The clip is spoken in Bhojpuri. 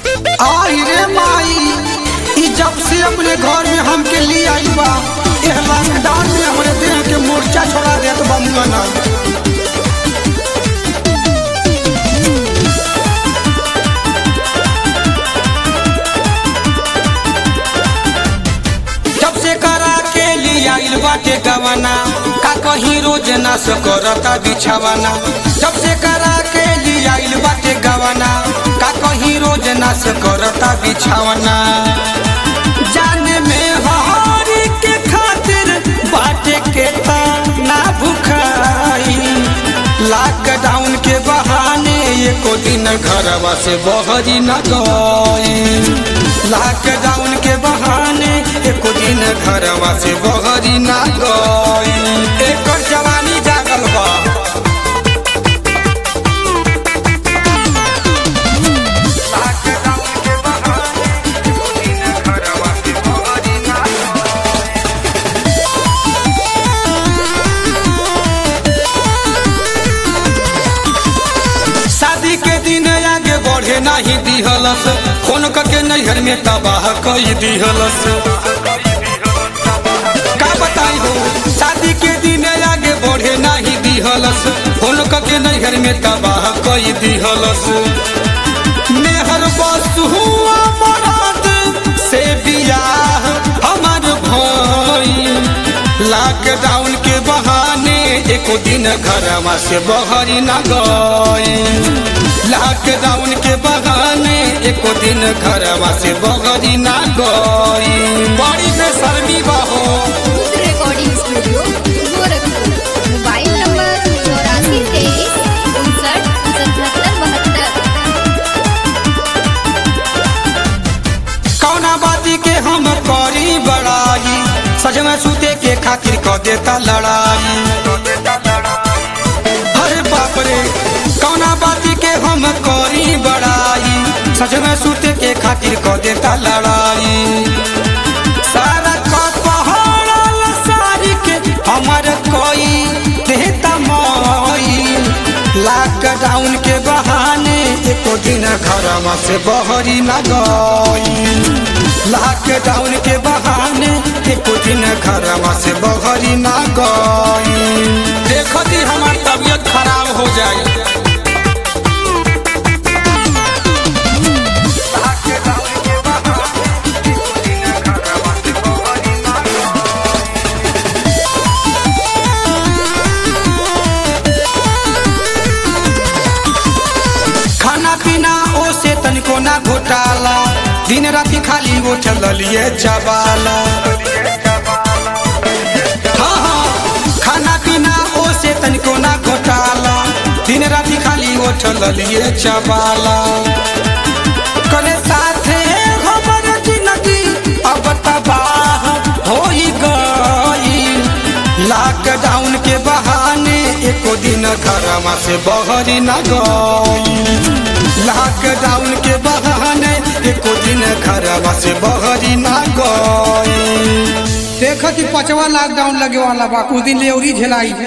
आई रे माई ई जब से अपने घर में हमके लिए आई बा एह लॉकडाउन में हमरे देह के मोर्चा छोड़ा देत बा मुंगना जब से करा के लिए आइल बाटे गवाना का कहीं रोज ना करता बिछावाना जब से करा के लिए आइल बाटे गवाना का कहीं रोज ना करता बिछावाना जाने में हरी के खातिर बाटे के ना भुखाई लॉकडाउन के बहाने एको दिन घरवा से बहरी न गई लॉकडाउन के बहाने एको दिन घरवा से बहरी न गई एकर जवानी जागल बा लॉकडाउन के बहाने एको दिन घरवा से बहरी न शादी के दिन आगे बढ़े नहीं दिहलस फोन करके नैहर में तबाह कई दिहलस का बताई हो शादी के दिन आगे बढ़े नहीं दिहलस फोन करके नैहर में तबाह कई दिहलस मेहर बस हुआ मराद से बियाह हमार भाई लॉकडाउन के बहाने एको दिन घरवा से बहरी न गई लॉकडाउन के बहाने एको दिन घरवा से बहरी न गई बड़ी बेशर्मी बहो खुद recording studio Gorakhpur mobile number चौरासी तेईस उनसठ सतहत्तर बहत्तर कौना बाती के हम करी बड़ाई सज में सूते के खातिर क देता लड़ाई अरे बाप रे कौना बाती के हम करी बड़ाई सज में सूते के खातिर क देता लड़ाई सारा का पहाड़ सारी के हमर कोई देता मोई लॉकडाउन के बहाने एको दिन घरवा से बहरी न गई लॉकडाउन के बहाने एको दिन घरवा से बहरी न गई देखो जी हमार तबीयत खराब हो जाई खाना पीना ओ से तनिको ना घोटाला दिन राति खाली वो चलिए चबाला हाँ हाँ खाना पीना ओ से तनिको ना घोटाला दिन राति खाली वो चलिए चबाला करे साथे हमर जिंदगी अब तबाह हो गई लॉकडाउन के बहाने एको दिन घरवा से बहरी न गई लॉकडाउन के बहाने एको दिन घरवा से बहरी न गई देखत ही पचवा लॉकडाउन लगे वाला बा कुछ दिन ले औरी झेलाई